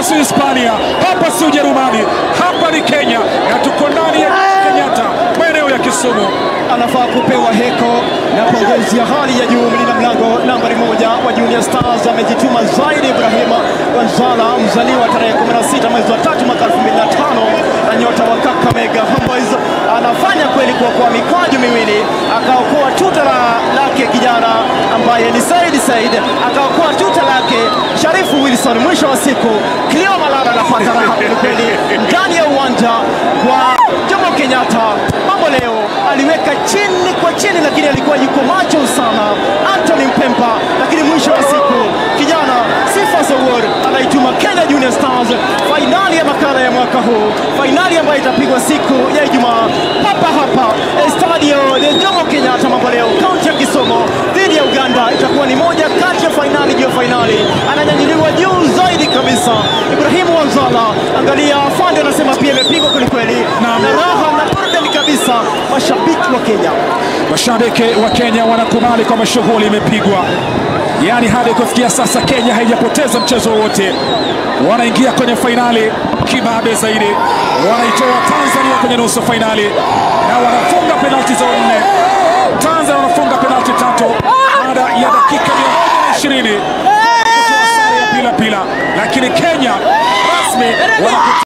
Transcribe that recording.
si Hispania, hapa si Ujerumani, hapa ni Kenya na tuko ndani ya Kenyatta, maeneo ya Kisumu. anafaa kupewa heko na pongezi ya hali ya juu. Mlinda mlango nambari moja wa Junior Stars amejituma zaidi. Ibrahima Wanzala, mzaliwa tarehe 16 mwezi wa tatu mwaka 2005 na nyota wa Kakamega Homeboyz, anafanya kweli kuokoa mikwaju miwili, akaokoa tuta la lake kijana ambaye ni Said Said, akaokoa tuta lake Sharifu Wilson. Mwisho wa siku Cleo Malala anapata raha kwelikweli ndani ya uwanja wa Jomo Kenyatta. Mambo leo aliweka chini kwa chini, lakini alikuwa yuko macho sana Anthony Mpemba, lakini mwisho wa siku kijana Sifa Sowor anaituma Kenya Junior Stars fainali ya makala ya mwaka huu, fainali ambayo itapigwa siku ya Ijumaa hapa hapa Estadio de Jomo Kenyatta. Mambo leo kaunti ya Kisumu dhidi ya Uganda itakuwa ni moja kati ya fainali juu ya fainali, ananyanyuliwa juu zaidi kabisa Ibrahimu Wanzala. Angalia afande anasema pia imepigwa kwelikweli Naam. na raha na burudani kabisa, mashabiki wa Kenya Mashabiki wa Kenya wanakubali kwamba shughuli imepigwa, yaani hadi kufikia sasa Kenya haijapoteza mchezo wowote. Wanaingia kwenye fainali kibabe zaidi, wanaitoa Tanzania kwenye nusu fainali na wanafunga penalti zao nne. Tanzania wanafunga penalti tatu baada ya dakika 120 kutoa sare ya bila bila, lakini Kenya rasmi wana